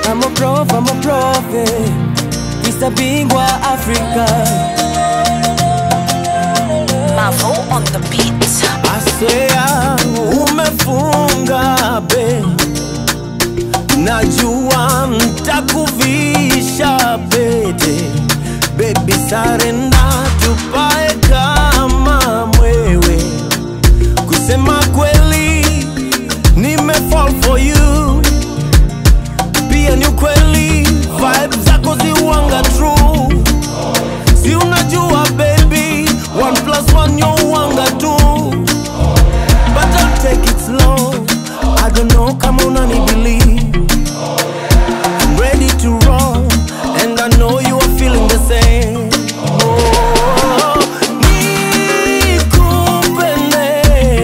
I'm a prof, I'm a prophet Mr. Bingwa Africa Mavo on the beat. Asea umefunga be Najua mtakuvisha pete Baby sarenda tupae kama mwewe Kusema kweli nime fall for you Pia ni ukweli vibes zako ziwanga true Si unajua baby One plus one yo wanga two But I'll take it slow I don't know kama unani believe I'm ready to roll And I know you are feeling the same Oh, nikupende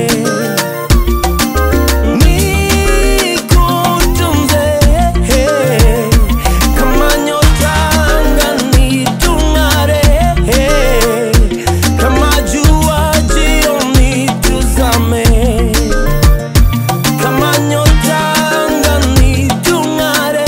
Nikutunze Kama nyota angani tung'are Kama jua jioni tuzame Kama nyota angani tung'are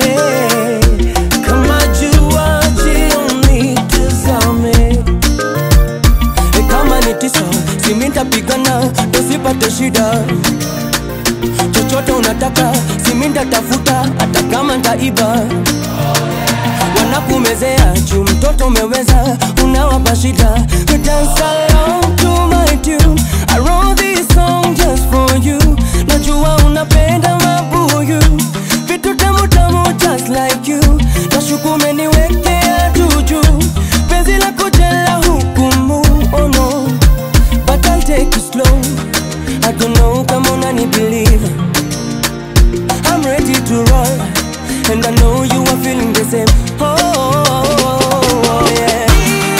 Kama jua jioni tuzame E kama ni tisa simi ntapigana tusipate shida chochote unataka simi ntatafuta hata kama ntaiba wanakumezea juu mtoto umeweza unawapa shida We dance along to my tune I wrote this song just for you najua unapenda mabuyu vitu tamu tamu just like you nashuku umeniwekea juju penzi la kujela hukumu oh no but I'll take it slow I don't know kama unani believe I'm ready to roll And I know you are feeling the same Oh, oh, oh, oh yeah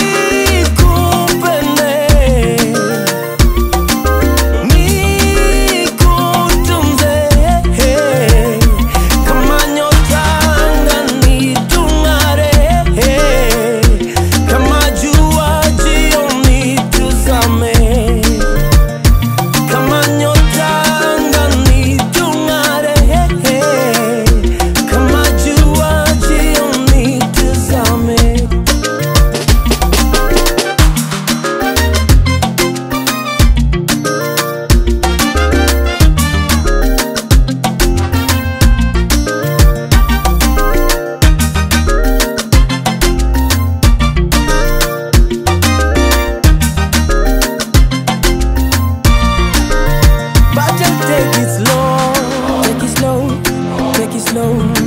Nikupende Nikutunze Kama nyota angani tung'are Kama jua jioni tuzame kama nyota angani tung'are kama jua jioni tuzame But just take it slow, take it slow, take it slow.